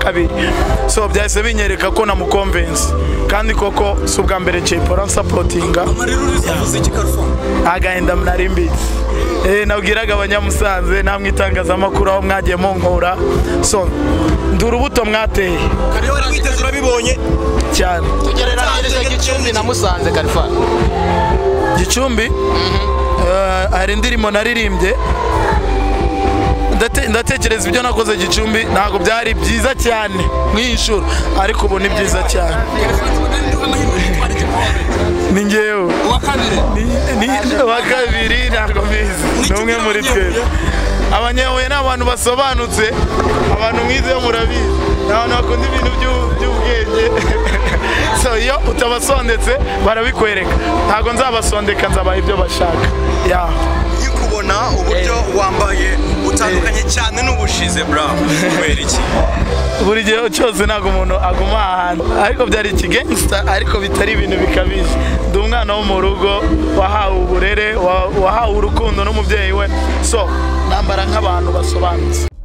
kabiri so byahise binyereka ko namukomvensi kandi koko si ubwa mbere cepora nsapotinga agahinda mnarimbitse Eh, nabwiraga abanyamusanze namwe itangazamakuru aho mwagiye munkura so ndi urubuto mwateye kariho warabiteze urabibonye cyane tugereranyirize gicumbi na musanze karifa gicumbi eh, hari indirimbo naririmbye Ndate- ndatekereza ibyo nakoze gicumbi ntabwo byari byiza cyane nk'inshuro ariko ubu ni byiza cyane ni ngewe uwa kabiri Ni- ni- uwa kabiri ntabwo mbizi ni umwe muri twebwe abanyahuye ni abantu basobanutse abantu mwiza yo murabizi ni abantu bakunda ibintu by'u- by'ubwenge so iyo utabasondetse barabikwereka ntabwo nzabasondeka nzabaha ibyo bashaka ya nyikubona uburyo wambaye utandukanye cyane n'ubushize burawo kubera iki buri gihe cyose ntabwo umuntu aguma ahantu ariko byari ikigengsita ariko bitari ibintu bikabije ndi umwana wo mu rugo wahawe uburere wa- wahawe urukundo n'umubyeyi we so nambara nk'abantu basobanutse